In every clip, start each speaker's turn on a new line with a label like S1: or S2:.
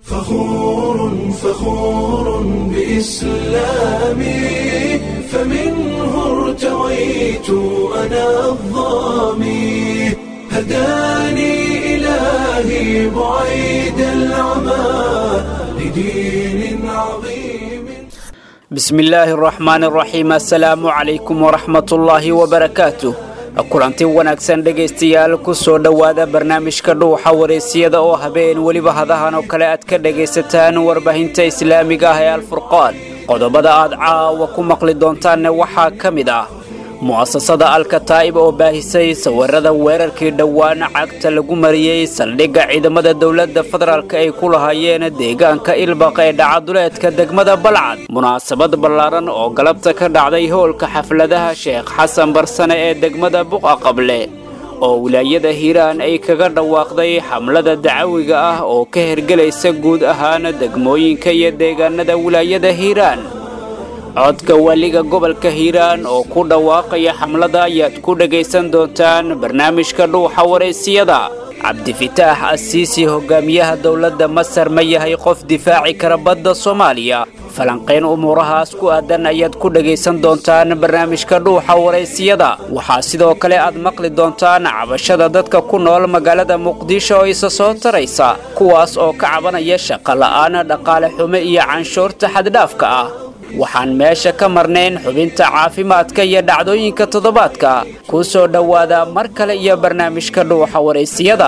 S1: فخور فخور بإسلامي فمنه ارتويت أنا الظامي هداني إلهي بعيد العمى لدين عظيم
S2: bismi illaahi araxmaan araxiim assalaamu calaykum waraxmatullaahi wabarakaatuh kulanti wanaagsan dhegaystayaal ku soo dhowaada barnaamijka dhuuxa wareysiyada oo habeen weliba hadahan oo kale aad ka dhegaysataan warbaahinta islaamiga ah ee alfurqaan qodobada aad caawa ku maqli doontaanne waxaa ka mid ah mu'asasada alkataa'ib oo baahisay sawirada weerarkii dhowaan cagta lagu mariyey saldhigga ciidamada dowladda federaalk ay ku lahaayeen deegaanka ilbaq ee dhacaduleedka degmada balcad munaasabad ballaaran oo galabta ka dhacday howlka xafladaha sheekh xasan barsane ee degmada buqa qable oo wilaayada hiiraan ay kaga dhawaaqday xamlada dacawiga ah oo ka hergelaysa guud ahaan degmooyinka iyo deegaanada wilaayada hiiraan codka waliga gobolka hiiraan oo ku dhawaaqaya xamlada ayaad ku dhegaysan doontaan barnaamijka dhuuxa waraysiyada cabdifitaax asiisi hogaamiyaha dowladda masar ma yahay qof difaaci kara badda soomaaliya falanqayn umuurahaas ku aadan ayaad ku dhegaysan doontaan barnaamijka dhuuxa waraysiyada waxaa sidoo kale aad maqli doontaan cabashada dadka ku nool magaalada muqdisho oo isa soo taraysa kuwaas oo ka cabanaya shaqo la'aan dhaqaale xumo iyo canshuurta xaddhaafka ah waxaan meesha ka marnayn xubinta caafimaadka iyo dhacdooyinka toddobaadka ku soo dhowaada mar kale iyo barnaamijka dhuuxa waraysiyada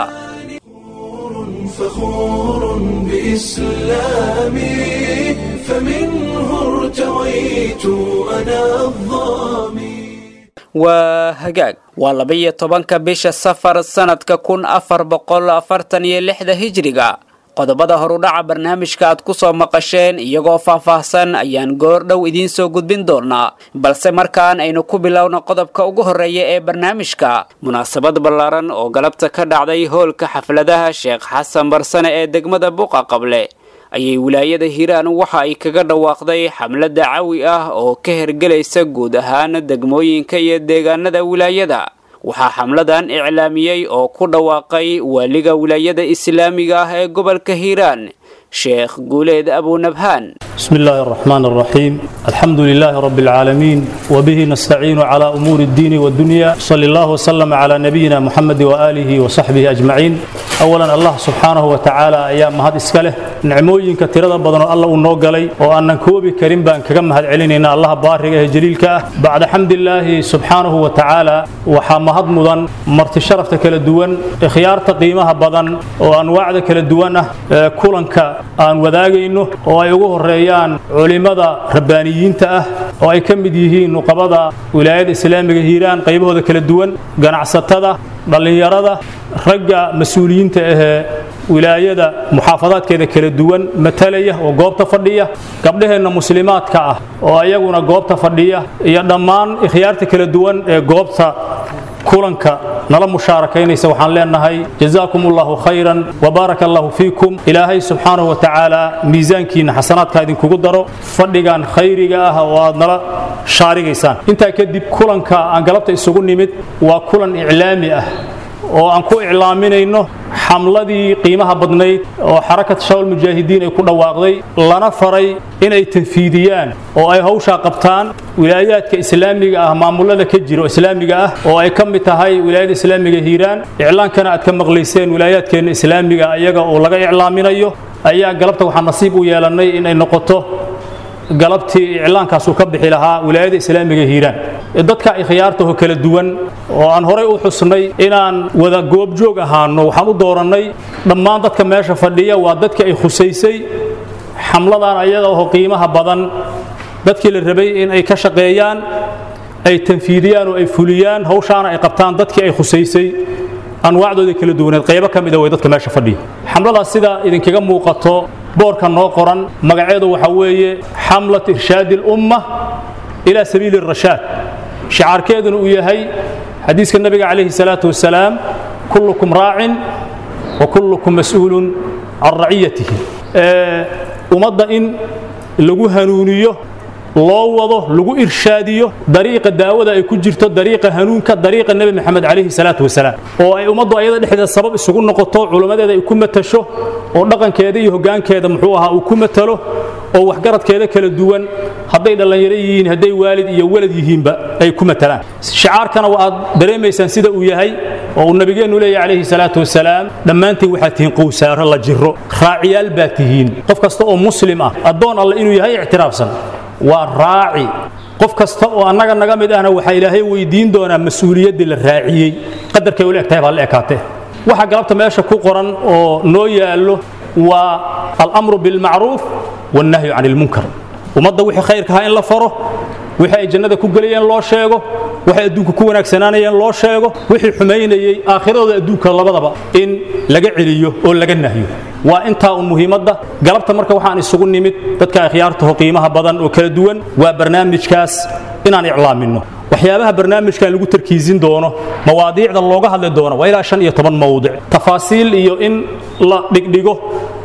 S1: فخور بإسلامي فمنه ارتويت أنا الظامي
S2: waa hagaag waa laba-iyo tobanka bisha safar sannadka kun afar boqol afartan iyo lixda hijriga qodobada horudhaca barnaamijka aad ku soo maqasheen iyagoo faahfaahsan ayaan goor dhow idiin soo gudbin doonaa balse markaan aynu ku bilowno qodobka ugu horreeya ee barnaamijka munaasabad ballaaran oo galabta ka dhacday howlka xafladaha sheekh xasan barsane ee degmada buqa qable ayay wilaayada hiiraan waxa ay kaga dhawaaqday xamlad dacawi ah oo ka hergelaysa guud ahaan degmooyinka iyo deegaanada wilaayada waxaa xamladan iclaamiyey oo ku dhawaaqay waaliga wilaayada islaamiga ah ee gobolka hiiraan sheekh guuleed abunabhaan
S3: بسم الله الرحمن الرحيم الحمد لله رب العالمين وبه نستعين على أمور الدين والدنيا صلى الله وسلم على نبينا محمد وآله وصحبه أجمعين أولا الله سبحانه وتعالى أيام هذا إسكاله نعموين كثيرا بدن الله ونوغلي وأن كوبي كريم بان كما هذا علينا الله بارك جليلك بعد حمد الله سبحانه وتعالى وحمهد مدن مرت شرفت كلا دوان خيار تقييمها بدن وأنواع كلا دوان كلنك أن وذاقينه وأيوه الرئيان culimada rabbaaniyiinta ah oo ay ka mid yihiin nuqabada wilaayada islaamiga hiiraan qaybahooda kala duwan ganacsatada dhallinyarada ragga mas-uuliyiinta ahee wilaayada muxaafadaadkeeda kala duwan matalaya oo goobta fadhiya gabdhaheenna muslimaadka ah oo ayaguna goobta fadhiya iyo dhammaan ikhyaarta kala duwan ee goobta kulanka nala mushaarakaynaysa waxaan leenahay jazaakum allahu khayran wabaaraka allahu fiikum ilaahay subxaanahu wa tacaala miisaankiinna xasanaadka idinkugu daro fadhigan khayriga ah oo aad nala shaarigaysaan intaa kadib kulanka aan galabta isugu nimid waa kulan iclaami ah oo aan ku iclaaminayno xamladii qiimaha badnayd oo xarakat shawal mujaahidiin ay ku dhawaaqday lana faray inay tanfiidiyaan oo ay hawshaa qabtaan wilaayaadka islaamiga ah maamulada ka jira oo islaamiga ah oo ay ka mid tahay wilaayada islaamiga hiiraan iclaankana aad ka maqlayseen wilaayaadkeenna islaamiga iyaga oo laga iclaaminayo ayaa galabta waxaan nasiib u yeelannay inay noqoto galabtii iclaankaasuu ka bixi lahaa wilaayada islaamiga hiiraan dadka ikhyaartaho kala duwan oo aan horay u xusnay inaan wada goobjoog ahaano waxaan u doorannay dhammaan dadka meesha fadhiya waa dadkii ay khusaysay xamladan ayaga oo qiimaha badan dadkii la rabay in ay ka shaqeeyaan ay tanfiidiyaan oo ay fuliyaan hawshaana ay qabtaan dadkii ay khusaysay anwaacdooda kala duwaneed qaybo ka mida way dadka meesha fadhiya xamladaas sida idinkaga muuqato boorka noo qoran magaceedu waxaa weeye xamlat irshaadi اlumma ilaa sabiili الrashaad shicaarkeeduna uu yahay xadiiska nabiga calayhi الsalaaةu wasalaam kullukum raacin wa kullukum mas'uulun can raciyatihi ummadda in lagu hanuuniyo loo wado lagu irshaadiyo dariiqa daawada ay ku jirto dariiqa hanuunka dariiqa nebi maxamed calayhi salaatu wasalaam oo ay ummaddu ayada dhexdeeda sabab isugu noqoto culimmadeeda ay ku matasho oo dhaqankeeda iyo hoggaankeeda muxuu ahaa uu ku matalo oo waxgaradkeeda kala duwan hadday dhallinyaro yihiin hadday waalid iyo walad yihiinba ay ku matalaan shicaarkana waa aad dareemaysaan sida uu yahay oo uu nabigeennu leeyahy calayhi salaatu wasalaam dhammaantiin waxaad tihiin qowsaaro la jiro raaciyaal baad tihiin qof kasta oo muslim ah addoon alle inuu yahay ictiraafsan waa raaci qof kasta oo annaga naga mid ahna waxaa ilaahay weydiin doonaa mas-uuliyaddii la raaciyey qadarkay ula egtahay baa la ekaatee waxa galabta meesha ku qoran oo noo yaallo waa alamru bilmacruuf wannahyu can ilmunkar ummadda wixii khayrka ahaa in la faro wixii ay jannada ku gelayeen loo sheego waxay adduunka ku wanaagsanaanayeen loo sheego wixii xumaynayey aakhiradooda adduunka labadaba in laga celiyo oo laga nahyo waa intaa un muhiimadda galabta marka waxaan isugu nimid dadka akhyaartaho qiimaha badan oo kala duwan waa barnaamijkaas inaan iclaaminno waxyaabaha barnaamijkan lagu tarkiisin doono mawaadiicda looga hadli doono waa ilaa shan iyo toban mawdic tafaasiil iyo in la dhigdhigo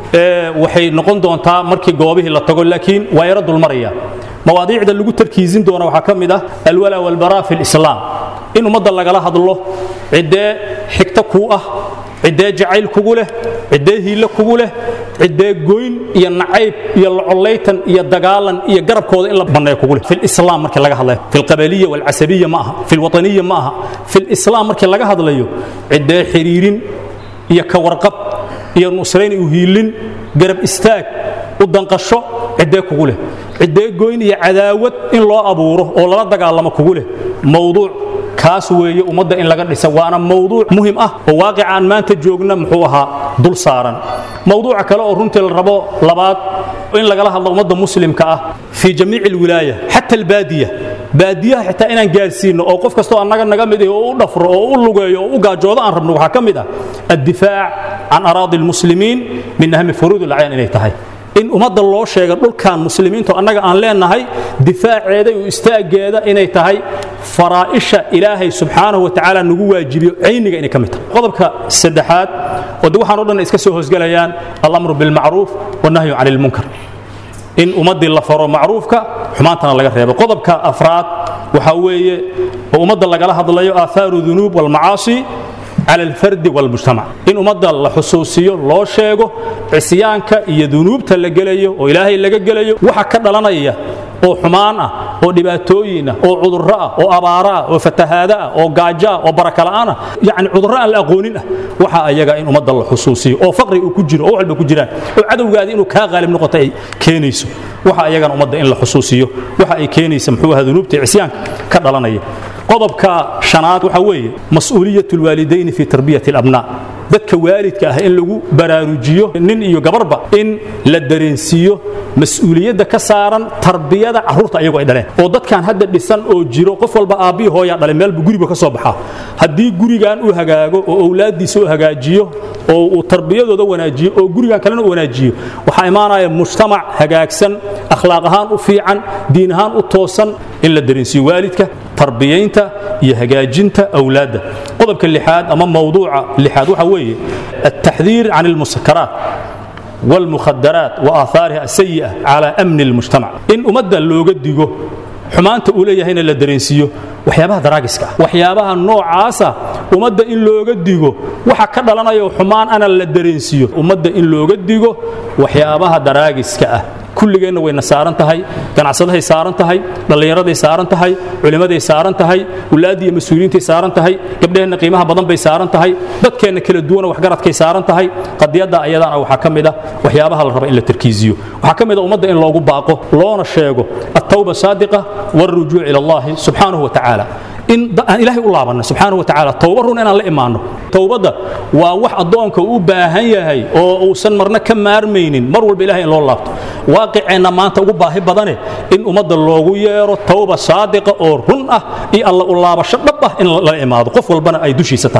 S3: waxay noqon doontaa markii goobihii la tago laakiin waa yaro dulmaraya mawaadiicda lagu tarkiisin doona waxaa ka mid ah alwala walbaraa fi lislaam in ummadda lagala hadlo ciddee xigto kuu ah ciddee jacayl kugu leh ciddee hiille kugu leh ciddee goyn iyo nacayb iyo locollaytan iyo dagaalan iyo garabkooda in la banneeyo kugu leh filislaam markii laga hadlayo filqabaliya walcasabiya ma aha filwataniya ma aha filislaam markii laga hadlayo ciddee xiriirin iyo ka warqab iyo nusrayn u hiilin garab istaag u danqasho ciddee kugu leh ciddee goyn iyo cadaawad in loo abuuro oo lala dagaalamo kugu leh mawduuc kaas weeye ummadda in laga dhisa waana mawduuc muhim ah oo waaqica aan maanta joogna muxuu ahaa dul saaran mawduuca kale oo runtii la rabo labaad in lagala hadlo ummadda muslimka ah fii jamiici alwilaaya xata albaadiya baadiyaha xitaa inaan gaarsiinno oo qof kastoo annaga naga mid ah oo u dhafro oo u lugeeyo oo u gaajoodo aan rabno waxaa ka mid ah addifaac can araadi almuslimiin min ahmi furuud alacyan inay tahay in ummadda loo sheega dhulkan muslimiintu annaga aan leenahay difaaceeda iyo istaaggeeda inay tahay faraa'isha ilaahay subxaanahu wa tacaala nagu waajibiyo cayniga inay ka mid tahay qodobka saddexaad oo de waxaan o dhan iska soo hoosgelayaan alamru bilmacruuf wannahyu can ilmunkar in ummaddii la faro macruufka xumaantana laga reebo qodobka afraad waxaa weeye oo ummadda lagala hadlayo aahaaru dunuub walmacaasi cala alfardi walmujtamac in ummadda la xusuusiyo loo sheego cisyaanka iyo dunuubta la gelayo oo ilaahay laga gelayo waxa ka dhalanaya oo xumaan ah oo dhibaatooyin ah oo cudurro ah oo abaaro ah oo fatahaado ah oo gaajo ah oo barakala'aan ah yacni cudurro aan la aqoonin ah waxa ayaga in ummadda la xusuusiyo oo faqri uu ku jiro oo walba ku jiraan oo cadowgaadi inuu kaa qaalib noqoto ay keenayso waxa ayagana ummadda in la xusuusiyo waxa ay keenaysa muxuu ahaa dunuubta cisyaanka ka dhalanaya qodobka shanaad waxa weeye mas'uuliyat lwaalidayni fi tarbiyati alabnaa dadka waalidka ah in lagu baraarujiyo nin iyo gabarba in la dareensiiyo mas-uuliyadda ka saaran tarbiyada carruurta ayagu ay dhaleen oo dadkan hadda dhisan oo jiro qof walba aabbihi hooyaa dhalay meelbu guriba ka soo baxaa haddii gurigan uu hagaago oo owlaaddiisa u hagaajiyo oo uu tarbiyadooda wanaajiyo oo gurigan kalena u wanaajiyo waxaa imaanaya mujtamac hagaagsan akhlaaq ahaan u fiican diin ahaan u toosan in la dareensiiyo waalidka tarbiyaynta iyo hagaajinta awlaadda qodobka lixaad ama mawduuca lixaad waxa weeye التحذير عن المسكرات والمخدرات وآثارها السيئة على أمن المجتمع إن أمد اللوغة ديغو xumaanta uu leeyahayna la dareensiiyo waxyaabaha daraagiska ah waxyaabaha noocaasa ummadda in looga digo waxa ka dhalanayo xumaan ana la dareensiiyo ummadda in looga digo waxyaabaha daraagiska ah kulligeenna wayna saaran tahay ganacsadahay saaran tahay dhallinyaraday saaran tahay culimmaday saaran tahay wulaaddii iyo mas-uuliyiintay saaran tahay gabdhaheenna qiimaha badan bay saaran tahay dadkeenna kala duwana waxgaradkay saaran tahay qadiyadda ayadana waxaa ka mid ah waxyaabaha la raba in la tarkiisiyo waxaa ka mid a ummadda in loogu baaqo loona sheego attawba saadiqa والرجوع إلى الله سبحانه وتعالى in aan ilaahay u laabanno subxaanahu wa tacaala towba run inaan la imaanno towbadda waa wax addoonka u baahan yahay oo uusan marna ka maarmaynin mar walba ilahay in loo laabto waaqiceenna maanta ugu baahi badane in ummadda loogu yeero towba saadiqa oo run ah iyo alla u laabasho dhab ah in lala imaado qof walbana ay dushiisa tahay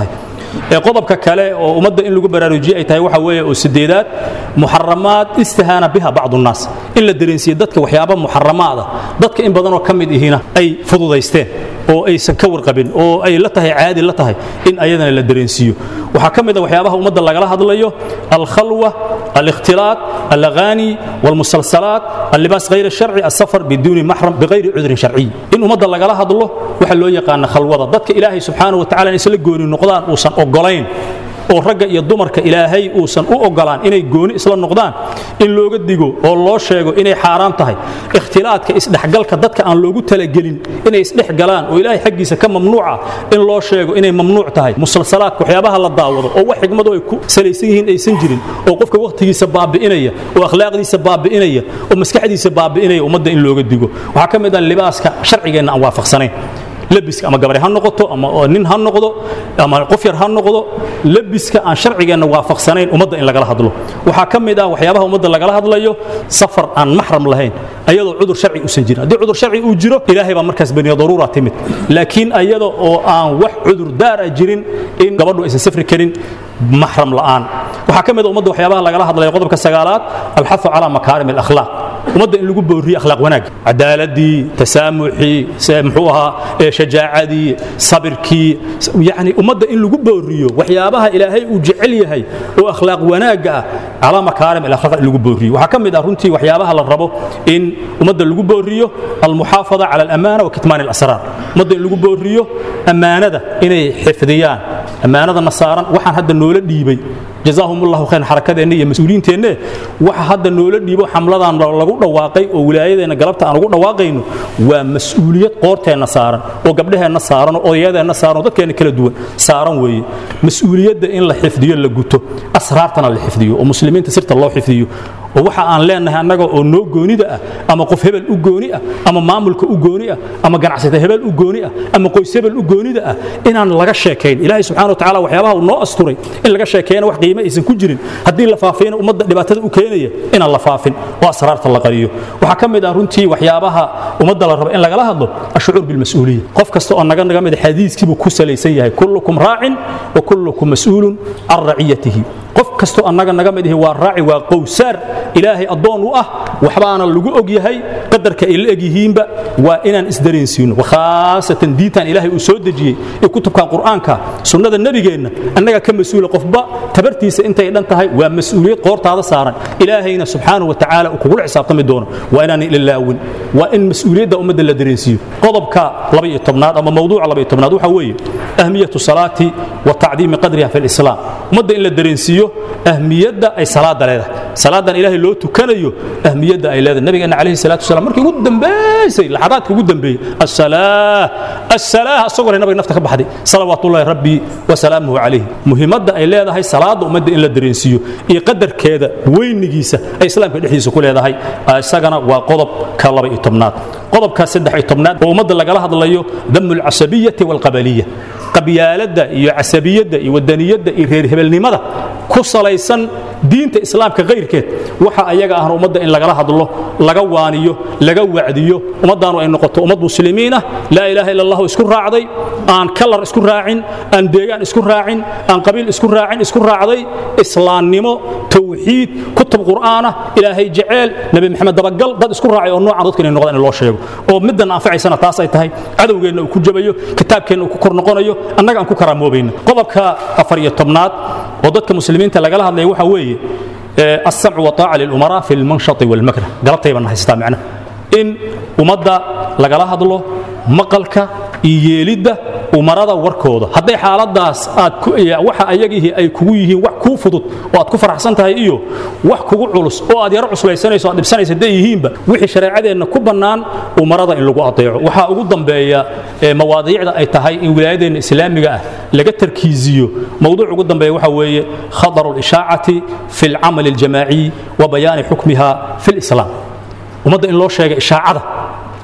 S3: qodobka kale oo ummadda in lagu baraarujiye ay tahay waxa weeye oo sideedaad muxaramaad istihaana biha bacdu nnaas in la dareensiye dadka waxyaaba muxaramaada dadka in badanoo ka mid ihina ay fududaysteen oo aysan ka warqabin oo ay la tahay caadi la tahay in ayadana la dareensiiyo waxaa ka mid a waxyaabaha ummadda lagala hadlayo alkhalwa alikhtilaat alaghani walmusalsalaat allibaas hayr sharci asafar biduuni maxram bigayri cudrin sharciy in ummadda lagala hadlo waxa loo yaqaana khalwada dadka ilaahay subxaana wa tacala in isla gooni noqdaan uusan ogolayn oo ragga iyo dumarka ilaahay uusan u ogolaan inay gooni isla noqdaan in looga digo oo loo sheego inay xaaraam tahay ikhtilaadka isdhexgalka dadka aan loogu talagelin inay isdhexgalaan oo ilaahay xaggiisa ka mamnuuca in loo sheego inay mamnuuc tahay musalsalaadka waxyaabaha la daawado oo wax xigmadu ay ku salaysan yihiin aysan jirin oo qofka wakhtigiisa baabi'inaya oo akhlaaqdiisa baabi'inaya oo maskaxdiisa baabi'inaya ummadda in looga digo waxaa ka mid ah libaaska sharcigeenna aan waafaqsanayn labiska ama gabari ha noqoto ama nin ha noqdo ama qof yar ha noqdo labiska aan sharcigeenna waafaqsanayn ummadda in lagala hadlo waxaa ka mid ah waxyaabaha ummadda lagala hadlayo safar aan maxram lahayn ayadoo cudur sharci usan jirin haddii cudur sharci uu jiro ilaahay baa markaas baniya daruura timid laakiin ayada oo aan wax cudur daar ah jirin in gabadhu aysan safri karin maxram la'aan waxaa ka mid ah ummadda waxyaabaha lagala hadlayo qodobka sagaalaad alxafu calaa makaarim alakhlaaq ummadda in lagu booriyo akhlaaq wanaag cadaaladii tasaamuxii muxuu ahaa shajaacadii sabirkii yani ummadda in lagu booriyo waxyaabaha ilaahay uu jecel yahay oo akhlaaq wanaagga ah calaa makaarim alakhlaaq in lagu booriyo waxaa ka mid ah runtii waxyaabaha la rabo in ummadda lagu booriyo almuxaafada cala alamaana wa kitmaan alasraar ummadda in lagu booriyo ammaanada inay xifdiyaan ammaanadana saaran waxaan hadda noola dhiibay jazaahum ullahu khayran xarakadeenna iyo mas-uuliyiinteenne waxa hadda noola dhiibo xamladan lagu dhawaaqay oo wilaayadeenna galabta aan ugu dhawaaqayno waa mas-uuliyad qoorteenna saaran oo gabdhaheenna saaran oo odayadeenna saaran oo dadkeenna kala duwan saaran weeye mas-uuliyadda in la xifdiyo la guto asraartana la xifdiyo oo muslimiinta sirta loo xifdiyo oo waxa aan leenahay annaga oo noo goonida ah ama qof hebel u gooni ah ama maamulka u gooni ah ama ganacsata hebel u gooni ah ama qoys hebel u goonida ah inaan laga sheekayn ilaahay subxana wa tacaala waxyaabaha uu noo asturay in laga sheekeeyana wax qiime aysan ku jirin haddii la faafiyana ummadda dhibaatada u keenaya inaan la faafin oo asraarta la qariyo waxaa ka mid ah runtii waxyaabaha ummadda la rabo in lagala hadlo ashucuur bilmas-uuliya qof kasta oo naga naga mid xadiiskiibuu ku salaysan yahay kullukum raacin wa kullukum mas'uulun can raciyatihi qof kastoo annaga naga mid ihi waa raaci waa qowsaar ilaahay addoon u ah waxbaana lagu og yahay qadarka ay la eg yihiinba waa inaan isdareensiino khaasatan diintan ilaahay uu soo dejiyey ee kutubkan qur'aanka sunnada nebigeenna annaga ka mas-uula qofba tabartiisa intay dhan tahay waa mas-uuliyad qoortaada saaran ilaahayna subxaanahu wa tacaala uu kugula xisaabtami doono waa inaan ilaalaawin waa in mas-uuliyadda ummadda la dareensiiyo qodobka labaiyo tobnaad ama mawduuca labaiyo tobnaad waxa weeye ahmiyatu salaati wa tacdiimi qadriha fi lislaam ummadda in la dareensiiyo ahmiyadda ay salaada leedahay salaadan ilaahay loo tukanayo ahmiyadda ay leedahay nabigeena calayhi salaatu wasalaam markii ugu dambaysay laxadaadka ugu dambeeyey assalaa assalaa asagoo nabiga nafta ka baxday salawaatullahi rabbi wa salaamuhu calayhi muhiimadda ay leedahay salaada ummadda in la dareensiiyo iyo qadarkeeda weynigiisa ay islaamka dhexdiisa ku leedahay isagana waa qodobka laba iyo tobnaad qodobka saddex iyo tobnaad oo ummadda lagala hadlayo damu alcasabiyati walqabaliya qabyaaladda iyo casabiyadda iyo wadaniyadda iyo reer hebelnimada ku salaysan diinta islaamka kayrkeed waxa ayaga ahna ummadda in lagala hadlo laga waaniyo laga wacdiyo ummaddaanu ay noqoto ummad muslimiin ah laa ilaaha illa allahu isku raacday aan kalar isku raacin aan deegaan isku raacin aan qabiil isku raacin isku raacday islaamnimo tawxiid kutub qur'aanah ilaahay jeceel nebi maxamed dabagal dad isku raacay oo noocan dadka inay noqdaan in loo sheego oo middan anfacaysana taas ay tahay cadowgeenna uu ku jabayo kitaabkeenna uu ku kor noqonayo annaga aan ku karaamoobeyna qodobka afar iyo tobnaad oo dadka muslimiinta lagala hadlaya waxa weeye السمع وطاعة للأمراء في المنشط والمكره قلبت يبنى هيستا معنا إن ومدى لقلا هدلو مقلك iyeelidda umarada warkooda hadday xaaladaas aad waxa ayagihii ay kugu yihiin wax kuu fudud oo aad ku faraxsan tahay iyo wax kugu culus oo aad yaro cuslaysanayso aad dhibsanaysa hadday yihiinba wixii shareecadeenna ku bannaan umarada in lagu adeeco waxaa ugu dambeeya mawaadiicda ay tahay in wilaayadeenna islaamiga ah laga tarkiiziyo mowduuc ugu dambeeya waxa weeye khadaru lishaacati fi alcamali aljamaaciy wa bayaani xukmiha fi lislaam ummadda in loo sheega ishaacada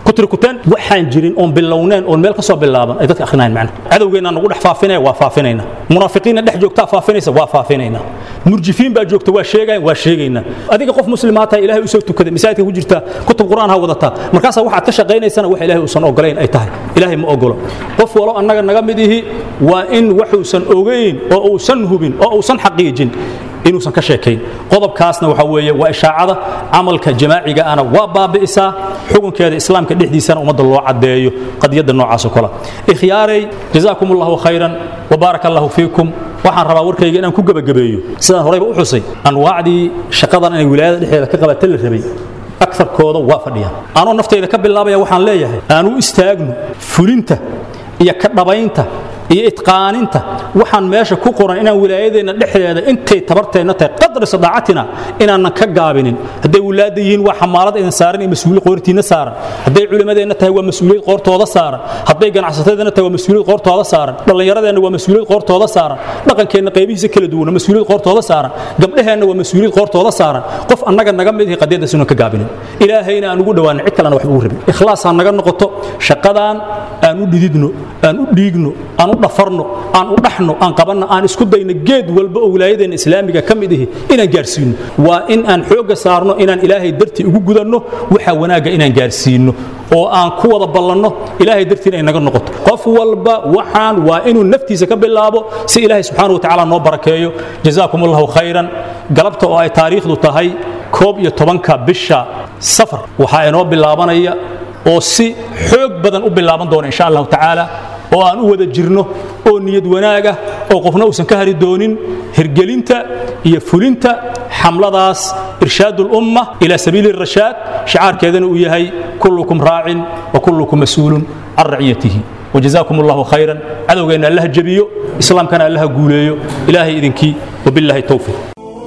S3: kutirkuteen waxaan jirin oon bilowneen oon meel ka soo bilaaban ay dadka akhrinayan macna cadowgeenna nagu dhex faafinaya waa faafinayna munaafiqiinna dhex joogtaa faafinaysa waa faafinayna murjifiin baa joogta waa sheegayan waa sheegayna adiga qof muslimaa tahay ilaahay usoo tukaday masaajidka ku jirta kutub qur'aan ha wadataa markaasaa waxaad ka shaqaynaysana wax ilaahay uusan ogolayn ay tahay ilaahay ma ogolo qof walo annaga naga mid ihi waa in waxuusan ogayn oo uusan hubin oo uusan xaqiijin inuusan ka sheekayn qodobkaasna waxa weeye waa ishaacada camalka jamaaciga ana waa baabi'isaa xukunkeeda islaamka dhexdiisana ummadda loo caddeeyo qadiyadda noocaasoo kale ikhyaaray jazaakum allahu khayran wabaarak allahu fiikum waxaan rabaa warkayga inaan ku gebagabeeyo sidaan horeyba u xusay anwaacdii shaqadan inay wilaayada dhexdeeda ka qabata la rabay akarkooda waa fadhiyaan anoo naftayda ka bilaabaya waxaan leeyahay aan u istaagno fulinta iyo ka dhabaynta iyo itqaaninta waxaan meesha ku qoran inaan wilaayadeenna dhexdeeda intay tabarteenna tahay qadri sadaacatina inaanan ka gaabinin hadday wilaada yihiin waa xamaalad idin saaran iyo mas-uuliyad qoortiinna saaran hadday culimmadeenna tahay waa mas-uuliyad qoortooda saaran hadday ganacsatadeenna tahay waa mas-uuliyad qoortooda saaran dhallinyaradeenna waa mas-uuliyad qoortooda saaran dhaqankeenna qaybihiisa kala duwana mas-uuliyad qoortooda saaran gabdhaheenna waa mas-uuliyad qoortooda saaran qof annaga naga mid ihi qadiyaddaas inuun ka gaabinin ilaahayna aan ugu dhowaanin cid kalena waxba ugu rabin ikhlaas ha naga noqoto shaqadaan aan u dhididno aan u dhiigno aan u dhafarno aan u dhaxno aan qabanno aan isku dayno geed walba oo wilaayadeenna islaamiga ka mid ihi inaan gaarsiino waa in aan xoogga saarno inaan ilaahay dartii ugu gudanno waxa wanaagga inaan gaarsiino oo aan ku wada ballanno ilaahay dartiina ay naga noqoto qof walba waxaan waa inuu naftiisa ka bilaabo si ilaahay subxaana wa tacaala noo barakeeyo jazaakum allahu khayran galabta oo ay taariikhdu tahay koob iyo tobanka bisha safar waxaa inoo bilaabanaya oo si xoog badan u bilaaban doona insha allahu tacaala oo aan u wada jirno oo niyad wanaaga oo qofna uusan ka hari doonin hirgelinta iyo fulinta xamladaas irshaad ulumma ila sabiili rashaad shicaarkeedana uu yahay kullukum raacin wa kullukum mas-uulun can raciyatihi وجزاكم الله خيرا عدوغينا الله جبيو إسلام كان الله قوليو إلهي إذنكي وبالله التوفيق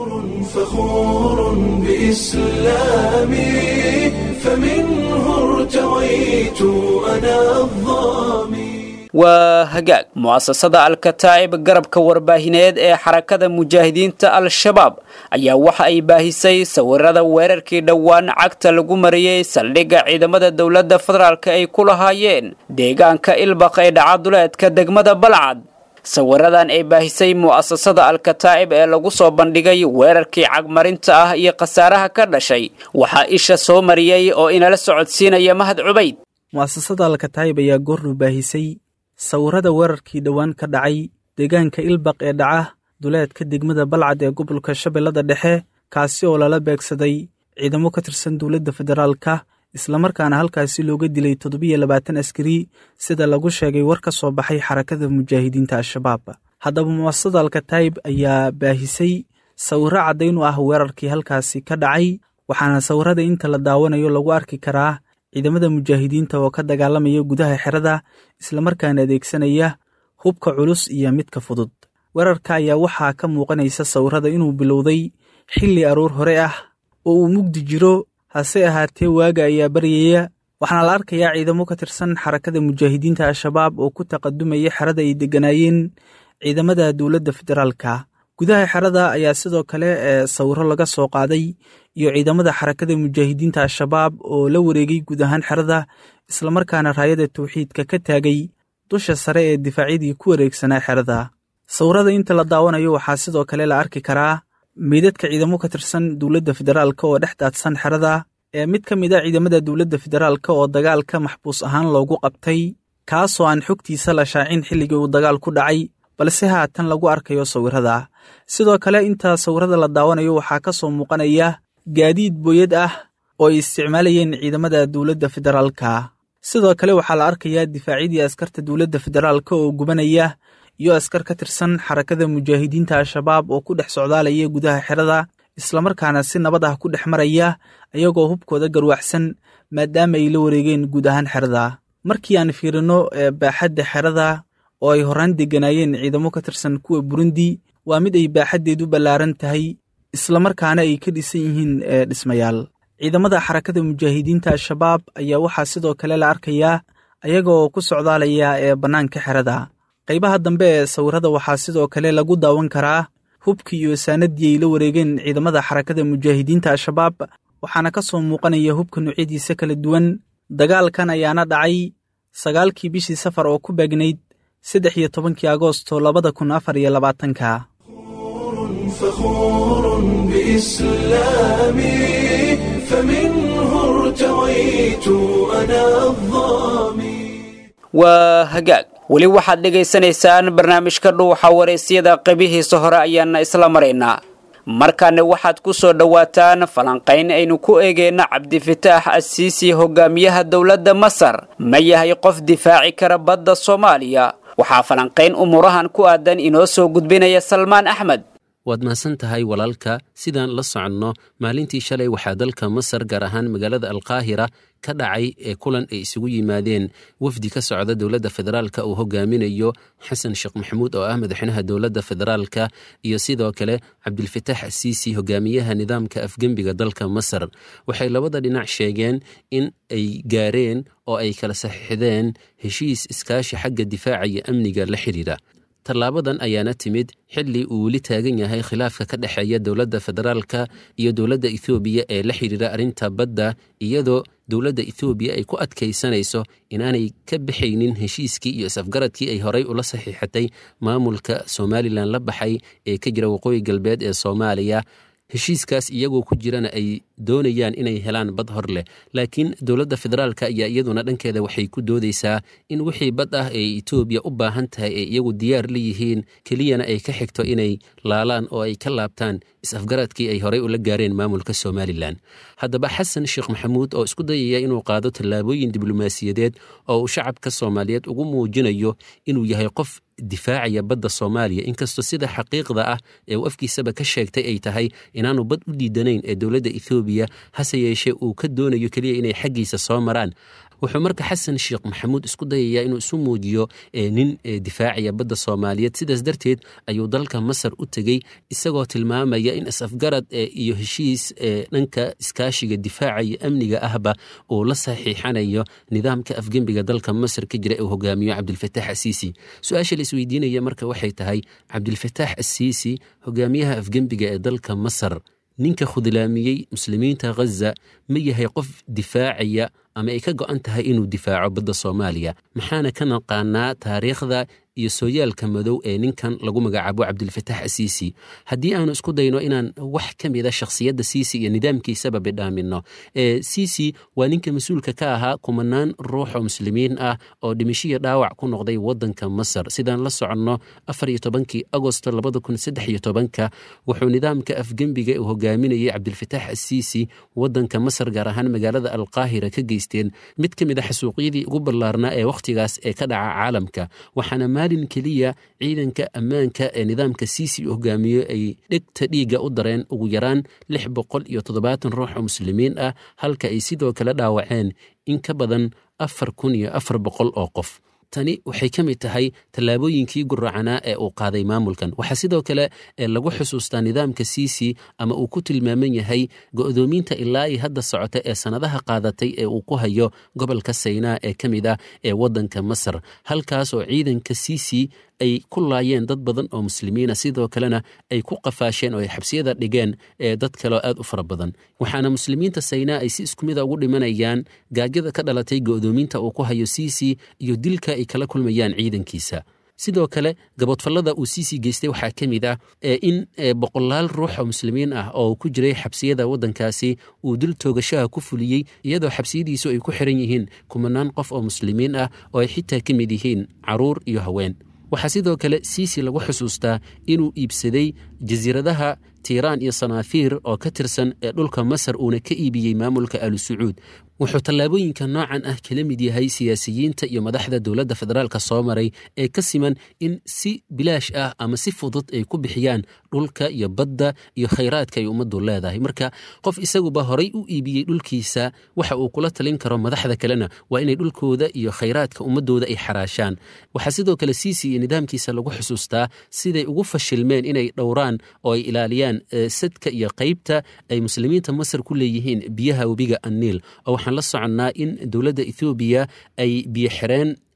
S1: فخور بإسلامي فمنه ارتويت أنا الظامي
S2: waa hagaag mu'asasada alkataa'ib garabka warbaahineed ee xarakada mujaahidiinta al-shabaab ayaa waxa ay baahisay sawirada weerarkii dhowaan cagta lagu mariyey saldhigga ciidamada dowladda federaalk ay ku lahaayeen deegaanka ilbaq ee dhacaduleedka degmada balcad sawiradan ay baahisay mu'asasada alkataa'ib ee lagu soo bandhigay weerarkii cagmarinta ah iyo khasaaraha ka dhashay waxaa isha soo mariyey oo inala socodsiinaya mahad cubayd
S4: mu'asasada alkataa'ib ayaa goornu baahisay sawirada weerarkii dhowaan ka dhacay deegaanka ilbaq ee dhaca duleedka degmada balcad ee gobolka shabeellada dhexe kaasi oo lala beegsaday ciidamo ka tirsan dowladda federaalka islamarkaana halkaasi looga dilay toddobiyo labaatan askari sida lagu sheegay war ka soo baxay xarakada mujaahidiinta al-shabaab haddaba mu'asasada alkataa'ib ayaa baahisay sawiro caddayn u ah weerarkii halkaasi ka dhacay waxaana sawirada inta la daawanayo lagu arki karaa ciidamada mujaahidiinta oo ka dagaalamaya gudaha xerada islamarkaana adeegsanaya hubka culus iyo midka fudud weerarka ayaa waxaa ka muuqanaysa sawirada inuu bilowday xilli aroor hore ah oo uu mugdi jiro hase ahaatee waaga ayaa baryaya waxaana la arkayaa ciidamo ka tirsan xarakada mujaahidiinta al-shabaab oo ku taqadumaya xerada ay degganaayeen ciidamada dowladda federaalka gudaha xerada ayaa sidoo kale ee sawiro laga soo qaaday iyo ciidamada xarakada mujaahidiinta al-shabaab oo la wareegay guud ahaan xerada islamarkaana raayada tawxiidka ka taagay dusha sare ee difaacyadii ku wareegsanaa xerada sawirada inta la daawanayo waxaa sidoo kale la arki karaa meydadka ciidamo ka tirsan dowladda federaalka oo dhex daadsan xerada ee mid ka mid a ciidamada dowladda federaalka oo dagaalka maxbuus ahaan loogu qabtay kaasoo aan xogtiisa la shaacin xilligii uu dagaal ku dhacay balse haatan lagu arkayo sawirada sidoo kale inta sawirada la daawanayo waxaa ka soo muuqanaya gaadiid booyad ah oo ay isticmaalayeen ciidamada dowladda federaalka sidoo kale waxaa la arkayaa difaacyadii askarta dowladda federaalka oo gubanaya iyo askar ka tirsan xarakada mujaahidiinta al-shabaab oo ku dhex socdaalaya gudaha xerada islamarkaana si nabad ah ku dhex maraya ayagoo hubkooda garwaxsan maadaama ay la wareegeen guud ahaan xerada markii aan fiirino baaxadda xerada oo ay horaan degganaayeen ciidamo ka tirsan kuwa burundi waa mid ay baaxaddeedu ballaaran tahay islamarkaana ay ka dhisan yihiin dhismayaal ciidamada xarakada mujaahidiinta al-shabaab ayaa waxaa sidoo kale la arkayaa ayaga oo ku socdaalaya ee bannaanka xerada qaybaha dambe ee sawirada waxaa sidoo kale lagu daawan karaa hubkii iyo saanadii ay la wareegeen ciidamada xarakada mujaahidiinta al-shabaab waxaana ka soo muuqanaya hubka noocyadiisa kala duwan dagaalkan ayaana dhacay sagaalkii bishii safar oo ku beegnayd saddex iyo tobankii agoosto labada kun afar iyo labaatanka
S1: فخور بإسلامي فمنه ارتويت أنا الظامي
S2: waa hagaag weli waxaad dhegaysanaysaan barnaamijka dhuuxa waraysyada qaybihiisa hore ayaana isla maraynaa markaana waxaad ku soo dhowaataan falanqayn aynu ku eegeyna cabdifitaax asiisi hogaamiyaha dowladda masar ma yahay qof difaaci kara badda soomaaliya waxaa falanqayn umurahan ku aadan inoo soo gudbinaya salmaan axmed
S5: waad mahadsan tahay walaalka sidaan la soconno maalintii shalay waxaa dalka masar gaar ahaan magaalada alqaahira ka dhacay ee kulan ay isugu yimaadeen wafdi ka socda dowladda federaalka uu hogaaminayo xasan sheekh maxamuud oo ah madaxweynaha dowladda federaalka iyo sidoo kale cabdilfataax asiisi hogaamiyaha nidaamka afgembiga dalka masar waxay labada dhinac sheegeen in ay gaareen oo ay kala saxiixdeen heshiis iskaashi xagga difaaca iyo amniga la xidhiira tallaabadan ayaana timid xilli uu weli taagan yahay khilaafka ka dhexeeya dowladda federaalka iyo dowladda ethoobiya ee la xidhiira arrinta badda iyadoo dowladda ethoobiya ay ku adkaysanayso inaanay ka baxaynin heshiiskii iyo is-afgaradkii ay horay ula saxiixatay maamulka somalilan la baxay ee ka jira waqooyi galbeed ee soomaaliya heshiiskaas iyagoo ku jirana ay doonayaan inay helaan bad hor leh laakiin dowladda federaalka ayaa iyaduna dhankeeda waxay ku doodaysaa in wixii bad ah ee etoobiya u baahan tahay ay iyagu diyaar la yihiin keliyana ay ka xigto inay laalaan oo ay ka laabtaan is-afgaradkii ay horey ula gaareen maamulka somalilan haddaba xasan sheekh maxamuud oo isku dayaya inuu qaado tallaabooyin diblomaasiyadeed oo uu shacabka soomaaliyeed ugu muujinayo inuu yahay qof difaacaya badda soomaaliya inkastoo sida xaqiiqda ah ee uu afkiisaba ka sheegtay ay tahay inaanu bad u diidanayn ee dowladda ethoobiya hase yeeshee uu ka doonayo keliya inay xaggiisa soo maraan wuxuu marka xasan sheekh maxamuud isku dayayaa inuu isu muujiyo nin difaacaya badda soomaaliyeed sidaas darteed ayuu dalka masar u tegey isagoo tilmaamaya in is-afgarad iyo heshiis dhanka iskaashiga difaaca iyo amniga ahba uu la saxiixanayo nidaamka afgembiga dalka masar ka jira ee uu hogaamiyo cabdilfataax asiisi su-aasha la isweydiinaya marka waxay tahay cabdilfataax asiisi hogaamiyaha afgembiga ee dalka masar ninka khudlaamiyey muslimiinta ghaza ma yahay qof difaacaya ama ay ka go'an tahay inuu difaaco badda soomaaliya maxaana ka naqaanaa taariikhda iyo sooyaalka madow ee ninkan lagu magacaabo cabdilfataax asiisi haddii aanu isku dayno inaan wax ka mida shakhsiyadda siisi iyo nidaamkiisaba bidhaamino siisi waa ninka mas-uulka ka ahaa kumanaan ruux oo muslimiin ah oo dhimishiya dhaawac ku noqday wadanka masar sidaan la soconno afar iyo tobankii agosto labada kun saddex iyo tobanka wuxuu nidaamka afgembiga uu hogaaminayay cabdilfataax asiisi wadanka masar gaar ahaan magaalada alqaahira ka geysteen mid ka mid a xasuuqyadii ugu ballaarnaa ee wakhtigaas ee ka dhaca caalamka waxaana maalin keliya ciidanka ammaanka ee nidaamka siisi uu hogaamiyo ay dhegta dhiigga u dareen ugu yaraan lix boqol iyo toddobaatan ruux oo muslimiin ah halka ay sidoo kale dhaawaceen in ka badan afar kun iyo afar boqol oo qof tani waxay ka mid tahay tallaabooyinkii guracanaa ee uu qaaday maamulkan waxaa sidoo kale lagu xusuustaa nidaamka siisi ama uu ku tilmaaman yahay go'doominta ilaa i hadda socota ee sannadaha qaadatay ee uu ku hayo gobolka saynaa ee ka mid ah ee waddanka masar halkaas oo ciidanka siisi ay ku laayeen dad badan oo muslimiina sidoo kalena ay ku qafaasheen oo ay xabsiyada dhigeen ee dad kaleo aad u fara badan waxaana muslimiinta saynaa ay si isku mida ugu dhimanayaan gaajada ka dhalatay go'doominta uu ku hayo siisi iyo dilka ay kala kulmayaan ciidankiisa sidoo kale gaboodfallada uu siisi geystay waxaa ka mid ah in boqolaal ruux oo muslimiin ah oo ku jiray xabsiyada waddankaasi uu dil toogashaha ku fuliyey iyadoo xabsiyadiisu ay ku xiran yihiin kumanaan qof oo muslimiin ah oo ay xitaa ka mid yihiin caruur iyo haween waxaa sidoo kale siisi lagu xusuustaa inuu iibsaday jasiiradaha tiiraan iyo sanaafiir oo ka tirsan ee dhulka masar uuna ka iibiyey maamulka alu sacuud wuxuu tallaabooyinka noocan ah kala mid yahay siyaasiyiinta iyo madaxda dowladda federaalka soo maray ee ka siman in si bilaash ah ama si fudud ay ku bixiyaan dhulka iyo badda iyo khayraadka ay ummaddu leedahay marka qof isaguba horay u iibiyey dhulkiisa waxa uu kula talin karo madaxda kalena waa inay dhulkooda iyo khayraadka ummadooda ay xaraashaan waxaa sidoo kale siisi iyo nidaamkiisa lagu xusuustaa siday ugu fashilmeen inay dhowraan oo ay ilaaliyaan sadka iyo qaybta ay muslimiinta masar ku leeyihiin biyaha webiga anniil oo waxaan la soconnaa in dowladda ethoobiya ay biyo xireen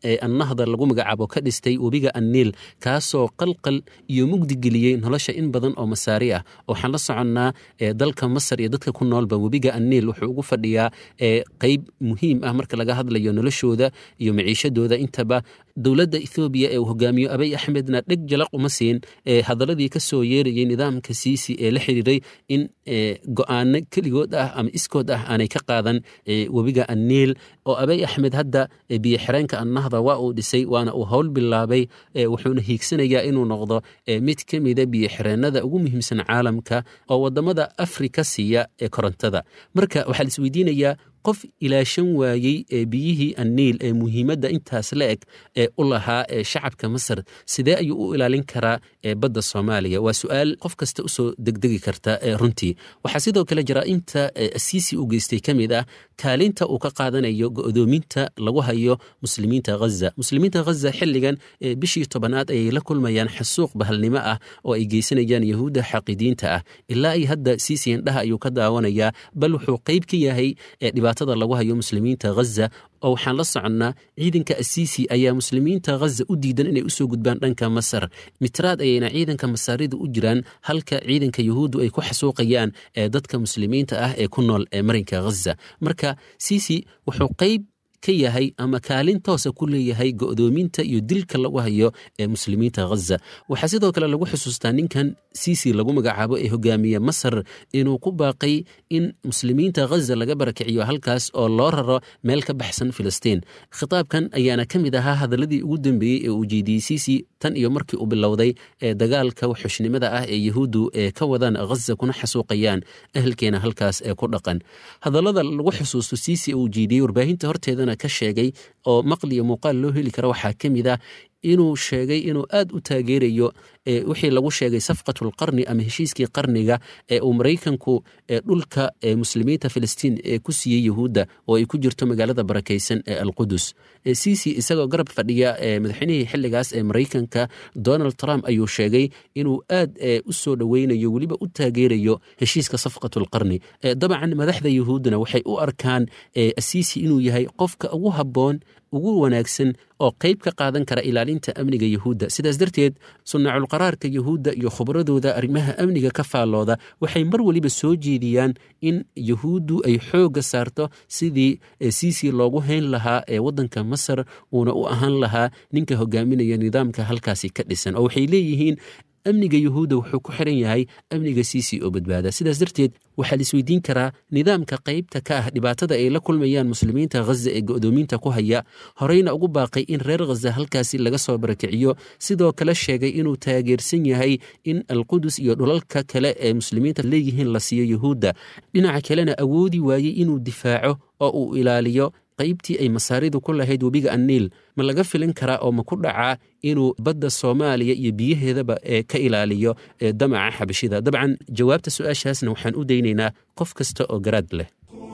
S5: ee annahda lagu magacaabo ka dhistay webiga anniil kaasoo qalqal iyo mugdi geliyey nolosha in badan oo masaari ah waxaan la soconnaa dalka masar iyo dadka ku noolba webiga anniil wuxuu ugu fadhiyaa qeyb muhiim ah marka laga hadlayo noloshooda iyo maciishadooda intaba dowladda ethoobiya ee uu hogaamiyo abay axmedna dheg jalaq uma siin hadaladii ka soo yeerayay nidaamka siisi ee la xiriiray in go-aano keligood ah ama iskood ah aanay ka qaadan webiga anniil oo abay axmed hadda biyo xireenka annahda waa uu dhisay waana uu howl bilaabay wuxuuna hiigsanayaa inuu noqdo mid ka mida biyo xireenada ugu muhiimsan caalamka oo wadamada afrika siiya ee korontada marka waxaa la isweydiinayaa qof ilaashan waayey ee biyihii anniil ee muhiimadda intaas la eg ee u lahaa ee shacabka masar sidee ayuu u ilaalin karaa ee badda soomaaliya waa su-aal qof kasta usoo degdegi karta ee runtii waxaa sidoo kale jaraa'imta asiisi u geystay ka mid ah kaalinta uu ka qaadanayo go'doominta lagu hayo muslimiinta ghaza muslimiinta ghaza xilligan bishii tobanaad ayay la kulmayaan xasuuq bahalnimo ah oo ay geysanayaan yahuudda xaqidiinta ah ilaa ay hadda siisi indhaha ayuu ka daawanayaa bal wuxuu qayb ka yahay dhibaatada lagu hayo muslimiinta ghaza oo waxaan la soconnaa ciidanka asiisi ayaa muslimiinta ghaza u diidan inay usoo gudbaan dhanka masar mitraad ayayna ciidanka masaarida u jiraan halka ciidanka yahuuddu ay ku xasuuqayaan ee dadka muslimiinta ah ee ku nool ee marinka ghaza marka siisi wuxuu qayb ka yahay ama kaalin toosa ku leeyahay go'doominta iyo dilka lagu hayo ee muslimiinta ghaza waxaa sidoo kale lagu xusuustaa ninkan siisi lagu magacaabo ee hogaamiye masar inuu ku baaqay in muslimiinta ghaza laga barakiciyo halkaas oo loo raro meel ka baxsan filistiin khitaabkan ayaana ka mid ahaa hadaladii ugu dambeeyey ee uu jeediyey siisi tan iyo markii uu bilowday ee dagaalka waxxushnimada ah ee yahuuddu ee ka wadaan ghaza kuna xasuuqayaan ehelkeena halkaas ee ku dhaqan hadallada lagu xusuusto siisi uu jeediyey warbaahinta horteedana ka sheegay oo maqliyo muuqaal loo heli kara waxaa ka mid ah inuu sheegay inuu aad u taageerayo wixii lagu sheegay safqatulqarni ama heshiiskii qarniga ee uu maraykanku dhulka muslimiinta filistiin ee ku siiyey yahuudda oo ay ku jirto magaalada barakaysan ee alqudus ciisi isagoo garab fadhiya madaxweynihii xilligaas ee maraykanka donald trump ayuu sheegay inuu aad u soo dhoweynayo weliba u taageerayo heshiiska safqatulqarni dabcan madaxda yahuuddana waxay u arkaan asiisi inuu yahay qofka ugu habboon ugu wanaagsan oo qayb ka qaadan kara ilaalinta amniga yahuudda sidaas darteed sunnaculqaraarka yahuudda iyo khubradooda arrimaha amniga ka faallooda waxay mar weliba soo jeediyaan in yahuuddu ay xoogga saarto sidii siisi loogu hayn lahaa ee waddanka masar uuna u ahaan lahaa ninka hogaaminaya nidaamka halkaasi ka dhisan oo waxay leeyihiin amniga yahuudda wuxuu ku xiran yahay amniga siisi oo badbaada sidaas darteed waxaa la isweydiin karaa nidaamka qaybta ka ah dhibaatada ay la kulmayaan muslimiinta ghaza ee go'doominta ku haya horeyna ugu baaqay in reer ghaza halkaasi laga soo barakiciyo sidoo kale sheegay inuu taageersan yahay in alqudus iyo dhulalka kale ee muslimiinta leeyihiin la siiyo yahuudda dhinaca kalena awoodi waayey inuu difaaco oo uu ilaaliyo qaybtii ay masaaridu ku lahayd webiga anniil ma laga filin karaa oo ma ku dhacaa inuu badda soomaaliya iyo biyaheedaba ee ka ilaaliyo damaca xabashida dabcan jawaabta su-aashaasna waxaan u daynaynaa qof kasta oo garaad leh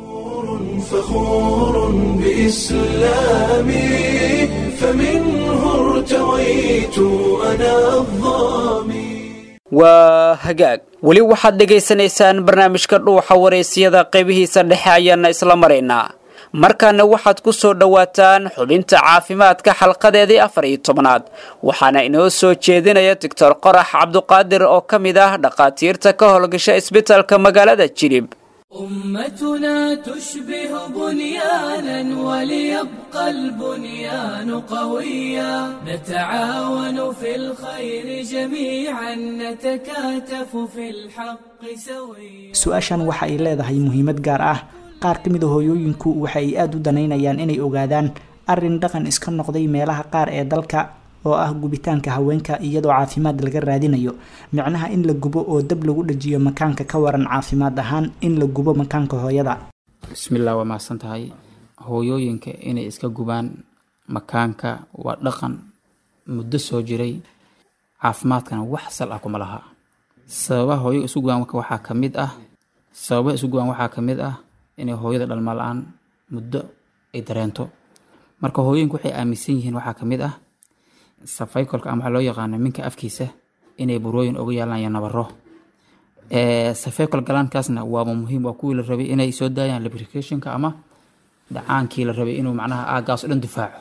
S1: فخور بإسلامي فمنه ارتويت أنا الظامي
S2: waa hagaag weli waxaad dhegaysanaysaan barnaamijka dhuuxa wareysiyada qaybihiisa dhexe ayaana isla maraynaa markaana waxaad ku soo dhowaataan xubinta caafimaadka xalqadeedii afar iyo tobnaad waxaana inoo soo jeedinaya doctor qorax cabduqaadir oo ka mid ah dhakhaatiirta ka howlgasha isbitalka magaalada jilib
S6: أمتنا تشبه بنيانا وليبقى البنيان قويا نتعاون في الخير جميعا نتكاتف في الحق سويا
S7: su-aashan waxa ay leedahay muhiimad gaar ah qaar ka mid a hooyooyinku waxa ay aada u danaynayaan inay ogaadaan arrin dhaqan iska noqday meelaha qaar ee dalka oo ah gubitaanka haweenka iyadoo caafimaad laga raadinayo micnaha in la gubo oo dab lagu dhajiyo makaanka ka waran caafimaad ahaan in la gubo makaanka hooyada
S8: bismillah waa mahadsan tahay hooyooyinka inay iska gubaan makaanka waa dhaqan muddo soo jiray caafimaadkana wax sal ah kuma laha sababaha hooyo isu gubaan waxaa ka mid ah sababaha isu gubaan waxaa ka mid ah inay hooyada dhalma la-aan muddo ay dareento marka hooyooyinku waxay aaminsan yihiin waxaa ka mid ah safaykolka ama waxaa loo yaqaano minka afkiisa inay burooyin uga yaalaan iyo nabaro safeykol galaankaasna waaba muhiim waa kuwii la rabay inay soo daayaan lubricationka ama dhacaankii la rabay inuu macnaha aagaas o dhan difaaco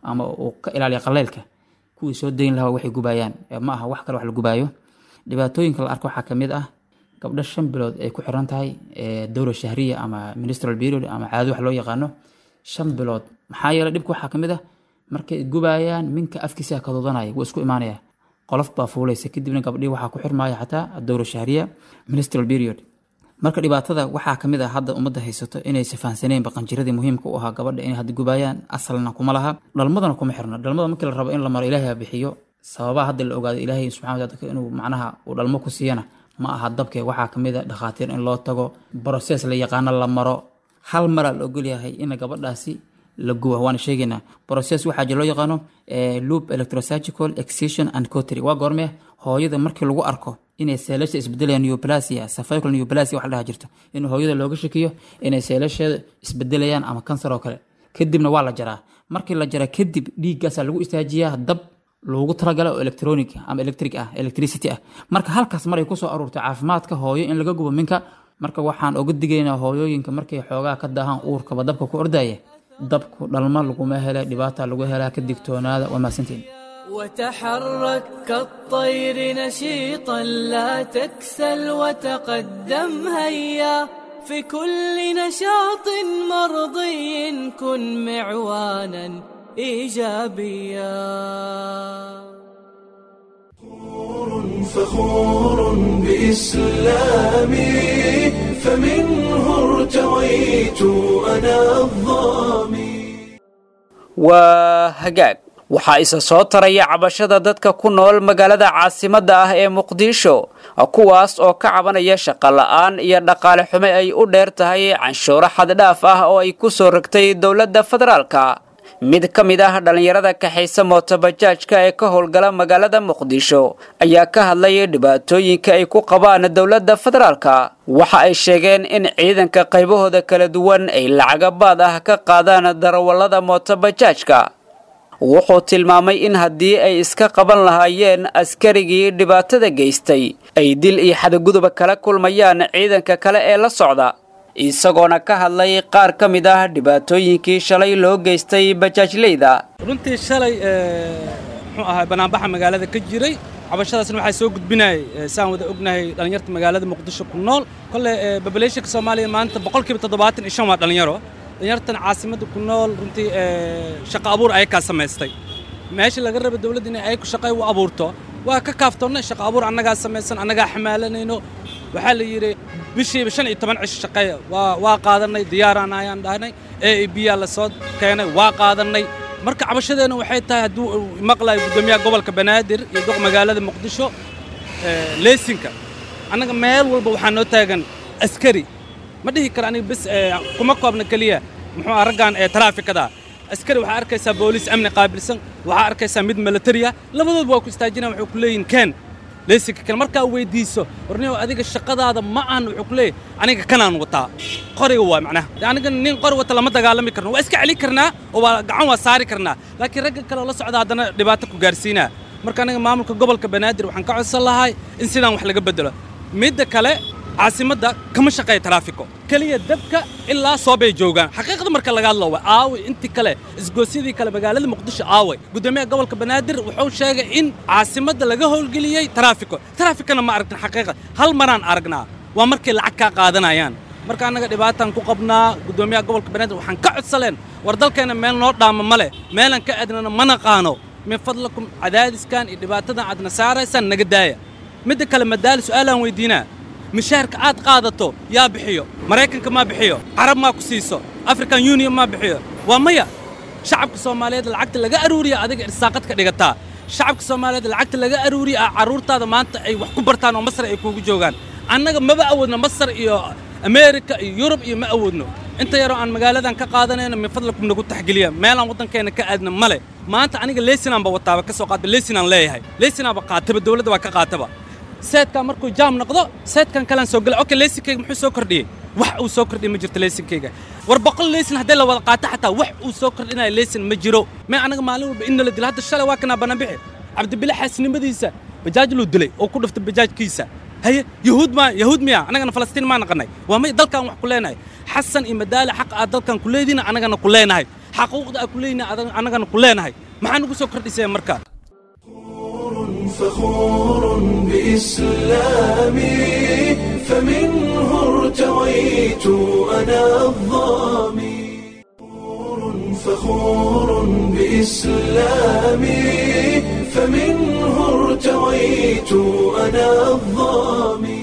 S8: ama uu ka ilaaliya qaleylka kuwii soo dayn lahaa waxay gubayaan ee ma aha wax kale wax la gubaayo dhibaatooyinka la arko waxaa ka mid ah gabdho shan bilood ay ku xiran tahay ee dowra shahriya ama ministral period ama caado wax loo yaqaano shan bilood maxaa yeelay dhibka waxaa ka mid ah markay gubayaan minka afkiisa kaduudanaya wuu isku imaanaya qolof baa fuulaysa kadibna gabdhii waxaa ku xirmaya xataa dowra shahriya ministral period marka dhibaatada waxaa kamid ah hadda ummadda haysato inaysa fahansaneen baqanjiradii muhiimka u ahaa gabadha inay hadda gubaayaan asalna kuma laha dhalmadana kuma xirna dhalmada markii la rabo in la maro ilaahay ha bixiyo sababaha hadda la ogaado ilaahay subxana wa taala inuu macnaha uu dhalmo ku siiyana ma aha dabke waxaa kamid a dhakhaatiir in loo tago broses la yaqaano la maro hal maraa la ogolyahay in gabadhaasi la guba waana sheegaynaa process waxaa jira loo yaqaano loop electrosurgical excision and cotry waa goormee hooyada markii lagu arko inay seelasha isbedelayaan neoplasia cervical neoplasia wax la dhaha jirto in hooyada looga shakiyo inay seelasheeda isbedelayaan ama kansar oo kale kadibna waa la jaraa markii la jaraa kadib dhiiggaasaa lagu istaajiyaa dab loogu talagala oo electronic ama electric ah electricity ah marka halkaas maray kusoo aruurtay caafimaadka hooyo in laga gubo minka marka waxaan oga digaynaa hooyooyinka markay xoogaa ka daahaan uurkaba dabka ku ordaya dabku dhalma laguma hela dhibaata lagu helaa ka digtoonaada waa mahadsantiin
S6: وتحرك كالطير نشيطا لا تكسل وتقدم هيا في كل نشاط مرضي كن معوانا ايجابيا
S1: فخور بإسلامي فمنه ارتويت أنا الظامي
S2: waa hagaag waxaa isa soo taraya cabashada dadka ku nool magaalada caasimadda ah ee muqdisho kuwaas oo ka cabanaya shaqo la'aan iyo dhaqaale xume ay u dheer tahay canshuuro xaddhaaf ah oo ay ku soo rogtay dowladda federaalka mid ka mid ah dhallinyarada kaxaysa mootobajaajka ee ka howlgala magaalada muqdisho ayaa ka hadlaya dhibaatooyinka ay ku qabaan dowladda federaalka waxa ay sheegeen in ciidanka qaybahooda kala duwan ay lacagabaad ah ka qaadaan darawallada mootobajaajka wuxuu tilmaamay in haddii ay iska qaban lahaayeen askarigii dhibaatada geystay ay dil iyo xadguduba kala kulmayaan ciidanka kale ee la socda isagoona ka hadlay qaar ka mid ah dhibaatooyinkii shalay loo geystay bajaajleyda
S9: runtii shalay muxuu ahaa banaanbaxa magaalada ka jiray cabashadaasna waxaa soo gudbinayay saan wada ognahay dhallinyarta magaalada muqdisho ku nool kolle babaleeshanka soomaaliya maanta boqolkiiba toddobaatan iyo shan waa dhallinyaro dhallinyartan caasimadda ku nool runtii shaqo abuur ayakaa samaystay meesha laga raba dowladda inay ay ku shaqay u abuurto waa ka kaaftoonnay shaqo abuur annagaa samaysan annagaa xamaalanayno waxaa la yidhi bishiiba shan iyo toban cisho shaqeeya waa waa qaadannay diyaaraan ayaan dhahnay a a b yaa la soo keenay waa qaadannay marka cabashadeenna waxay tahay hadduu maqlayo guddoomiyaha gobolka banaadir iyo doq magaalada muqdisho leesinka annaga meel walba waxaa noo taagan askari ma dhihi kara aniga bis kuma koobna keliya muxuu ah raggan ee taraafikada askari waxaa arkaysaa booliis amni qaabilsan waxaa arkaysaa mid milatariya labadoodba waa ku istaajinaya waxay ku leeyihin keen leysinka kale markaa weydiiso warniyow adiga shaqadaada ma ahan wuxuu ku leeyahy aniga kanaan wataa qoriga waa macnaha de aniga nin qori wata lama dagaalami karno waa iska celin karnaa oo waa gacan waa saari karnaa laakiin ragga kale oo la socda haddana dhibaato ku gaarsiinaa marka aniga maamulka gobolka banaadir waxaan ka codsan lahay in sidaan wax laga bedelo midda kale caasimadda kama shaqeeya taraafiko keliya dabka ilaa soobay joogaan xaqiiqda marka laga hadlo waa aaway intii kale isgoosyadii kale magaalada muqdisho aaway guddoomiyaha gobolka banaadir wuxuu sheegay in caasimadda laga howlgeliyey taraafiko taraafikana ma aragtin xaqiiqa hal maraan aragnaa waa markay lacag kaa qaadanayaan marka annaga dhibaataan ku qabnaa guddoomiyaha gobolka banaadir waxaan ka codsaleen war dalkeenna meel noo dhaama ma leh meelan ka adnana ma naqaano min fadlakum cadaadiskan iyo dhibaatadan aadna saaraysaan naga daaya midda kale madaali su'aalaan weydiinaa mishaarka aad qaadato yaa bixiyo maraykanka maa bixiyo carab maa ku siiso african union maa bixiyo waa maya shacabka soomaaliyeed lacagta laga aruuriya adiga irsaaqad ka dhigataa shacabka soomaaliyeed lacagta laga aruuriya ah carruurtaada maanta ay wax ku bartaan oo masar ay kuugu joogaan annaga maba awoodno masar iyo ameerika iyo yurub iyo ma awoodno inta yaroo aan magaaladan ka qaadanayno min fadlakum nagu taxgeliya meelaan waddankeena ka aadna male maanta aniga leysinaanba wataaba ka soo qaata leysinaan leeyahay leysinaanba qaataba dowladda waa ka qaataba seedkan markuu jaam noqdo seedkan kalaan soo gala okay leysinkayga muxuu soo kordhiyey wax uu soo kordhiyey ma jirto leysinkayga war boqol leysin haddii la wada qaato xataa wax uu soo kordhinayo leysin ma jiro mee anaga maalin walba in nala dilo hadda shalay waa kanaa banabixi cabdibile xaasinimadiisa bajaaj luu dilay oo ku dhiftay bajaajkiisa haye yahuud maa yahuud miya annagana falastiin maa naqanay waa may dalkan wax ku leenahay xasan iyo madaali xaq aad dalkan ku leediina annagana ku leenahay xaquuqda aan ku leeynahay annagana ku leenahay maxaa nagu soo kordhiseen markaa
S1: فخور بإسلامي فمنه ارتويت أنا الظامي فخور بإسلامي فمنه ارتويت أنا الظامي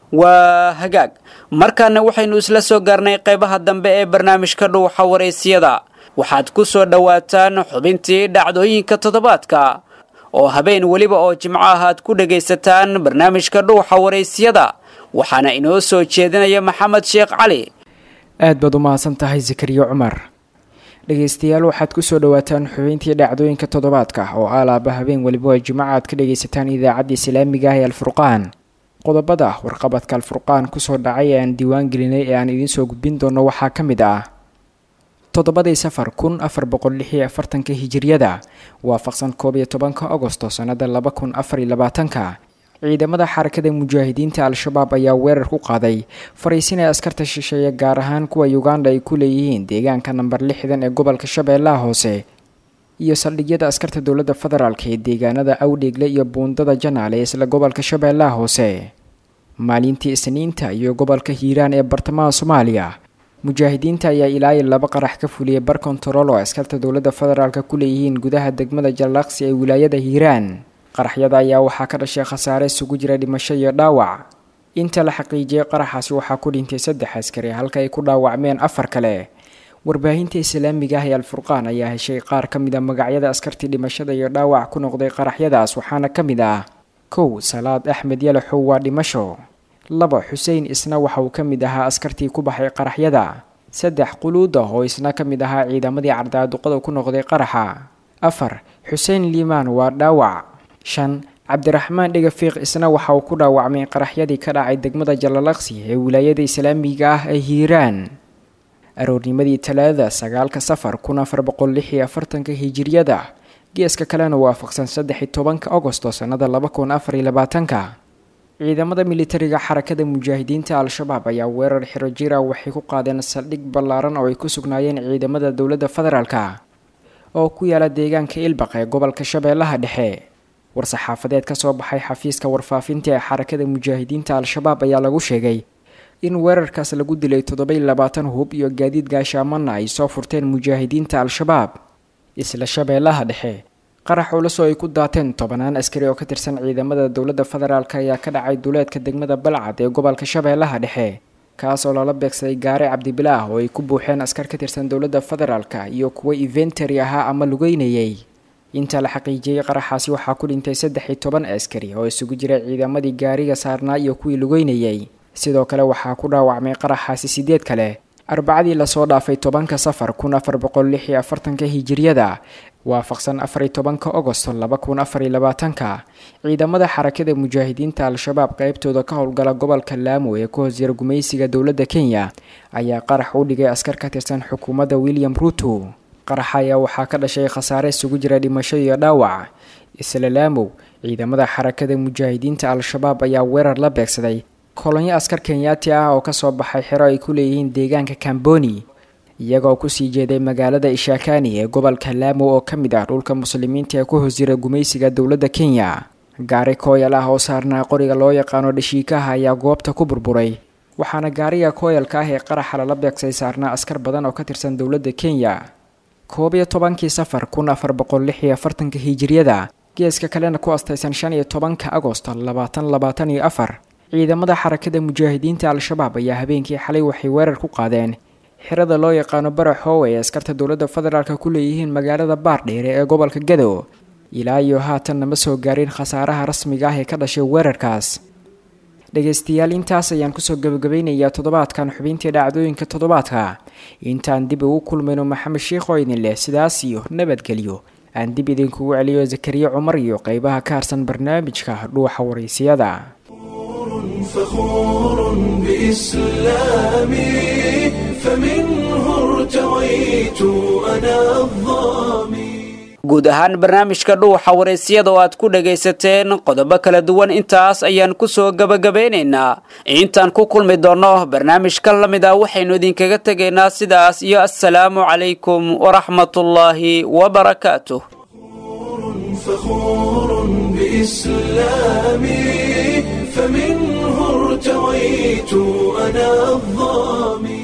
S2: waa hagaag markaana waxaynu isla soo gaarnay qaybaha dambe ee barnaamijka dhuuxa waraysiyada waxaad ku soo dhowaataan xubintii dhacdooyinka toddobaadka oo habeen weliba oo jimco ah aad ku dhegaysataan barnaamijka dhuuxa waraysiyada waxaana inoo soo jeedinaya maxamed sheekh cali
S10: aad baad u mahadsan tahay zakariya cumar dhegaystayaal waxaad ku soo dhowaataan xubintii dhacdooyinka toddobaadka oo alaaba habeen weliba oo jimco aad ka dhagaysataan idaacadda islaamiga ah ee alfurqaan qodobada warqabadka alfurqaan kusoo dhacay ee aan diiwaan gelinay ee aan idiin soo gudbin doono waxaa ka mid ah toddobadii safar kun afar boqol lix iyo afartanka hijiryada waafaqsan koob iyo tobanka agosto sannada laba kun afar iyo labaatanka ciidamada xarakada mujaahidiinta al-shabaab ayaa weerar ku qaaday fariisin ee askarta shisheeye gaar ahaan kuwa uganda ay ku leeyihiin deegaanka namber lixdan ee gobolka shabeellaha hoose iyo saldhigyada askarta dowladda federaalk ee deegaanada awdheegle iyo buundada janaale ee isla gobolka shabeellaha hoose maalintii isniinta iyo gobolka hiiraan ee bartamaha soomaaliya mujaahidiinta ayaa ilaa iyo laba qarax ka fuliyay bar kontarool oo askarta dowladda federaalk ku leeyihiin gudaha degmada jallaqsi ee wilaayada hiiraan qaraxyada ayaa waxaa ka dhashay khasaare isugu jira dhimasho iyo dhaawac inta la xaqiijiyay qaraxaasi waxaa ku dhintay saddex askari halka ay ku dhaawacmeen afar kale warbaahinta islaamiga ah ee alfurqaan ayaa heshay qaar ka mid a magacyada askartii dhimashada iyo dhaawac ku noqday qaraxyadaas waxaana ka mid ah kow salaad axmed yalaxow waa dhimasho laba xuseen isna waxa uu ka mid ahaa askartii ku baxay qaraxyada saddex quluuda oo isna ka mid ahaa ciidamadii cardaaduqada ku noqday qaraxa afar xuseen liimaan waa dhaawac shan cabdiraxmaan dhegafiiq isna waxa uu ku dhaawacmay qaraxyadii ka dhacay degmada jalalaqsi ee wilaayada islaamiga ah ee hiiraan aroornimadii talaadada sagaalka safar kun afar boqol lix iyo afartanka hijiryada geeska kalena waafaqsan saddex iyo tobanka agosto sannada laba kun afar iyo labaatanka ciidamada militariga xarakada mujaahidiinta al-shabaab ayaa weerar xiro jira waxay ku qaadeen saldhig ballaaran oo ay ku sugnaayeen ciidamada dowladda federaalka oo ku yaala deegaanka ilbaq ee gobolka shabeellaha dhexe war-saxaafadeed ka soo baxay xafiiska warfaafinta ee xarakada mujaahidiinta al-shabaab ayaa lagu sheegay in weerarkaas lagu dilay toddobaiy labaatan hub iyo gaadiid gaashaamana ay soo furteen mujaahidiinta al-shabaab isla shabeellaha dhexe qarax culusoo ay ku daateen tobanaan askari oo ka tirsan ciidamada dowladda federaalk ayaa ka dhacay duleedka degmada balcad ee gobolka shabeellaha dhexe kaas oo lala beegsaday gaare cabdibilaah oo ay ku buuxeen askar ka tirsan dowladda federaalka iyo kuwo eventary ahaa ama lugeynayay inta la xaqiijiyey qaraxaasi waxaa ku dhintay saddex iyo toban askari oo isugu jiray ciidamadii gaariga saarnaa iyo kuwii lugeynayay sidoo kale waxaa ku dhaawacmay qaraxaasi sideed kale arbacadii lasoo dhaafay tobanka safar kun afar boqol lix iyo afartanka hijiryada waafaqsan afar iyo tobanka agosto laba kun afar iyo labaatanka ciidamada xarakada mujaahidiinta al-shabaab qeybtooda ka howlgala gobolka laamo ee ku hoos yara gumaysiga dowladda kenya ayaa qarax u dhigay askar ka tirsan xukuumadda william ruto qaraxa ayaa waxaa ka dhashay khasaare isugu jira dhimasho iyo dhaawac isla laamow ciidamada xarakada mujaahidiinta al-shabaab ayaa weerar la beegsaday kolonyo askar kenyaati ah oo kasoo baxay xero ay ku leeyihiin deegaanka kamboni iyagoo kusii jeeday magaalada ishakani ee gobolka laamo oo ka mid ah dhulka muslimiinta ee ku hoos jira gumaysiga dowladda kenya gaari kooyal ah oo saarnaa qoriga loo yaqaano dhashiikaha ayaa goobta ku burburay waxaana gaariga kooyalka ah ee qaraxa lala beegsay saarnaa askar badan oo ka tirsan dowladda kenya koob iyo tobankii safar kun afar boqol lix iyo afartanka hijiryada geeska kalena ku astaysan shan iyo tobanka agosto labaatan labaatan iyo afar ciidamada xarakada mujaahidiinta al-shabaab ayaa habeenkii xalay waxay weerar ku qaadeen xirada loo yaqaano baraxoowe ee askarta dowladda federaalk ku leeyihiin magaalada baardheere ee gobolka gadow ilaa iyo haatan nama soo gaarin khasaaraha rasmiga ah ee ka dhashay weerarkaas dhegaystayaal intaas ayaan kusoo gabagabaynayaa toddobaadkan xubintii dhacdooyinka toddobaadka intaan dib ugu kulmayno maxamed sheikh oo idin leh sidaas iyo nabadgelyo aan dib idinkugu celiyo zakariya cumar iyo qeybaha ka harsan barnaamijka dhuuxa waraysiyada
S1: فخور بإسلامي فمنه ارتويت أنا الظامي
S2: guud ahaan barnaamijka dhuuxa wareysiyada oo aad ku dhagaysateen qodobo kala duwan intaas ayaan kusoo gabagabeynaynaa intaan ku kulmi doonno barnaamijka la mid ah waxaynu idinkaga tegaynaa sidaas iyo assalaamu calaykum waraxmatullaahi wabarakaatuh
S1: فخور بإسلامي فمنه ارتويت أنا الظامي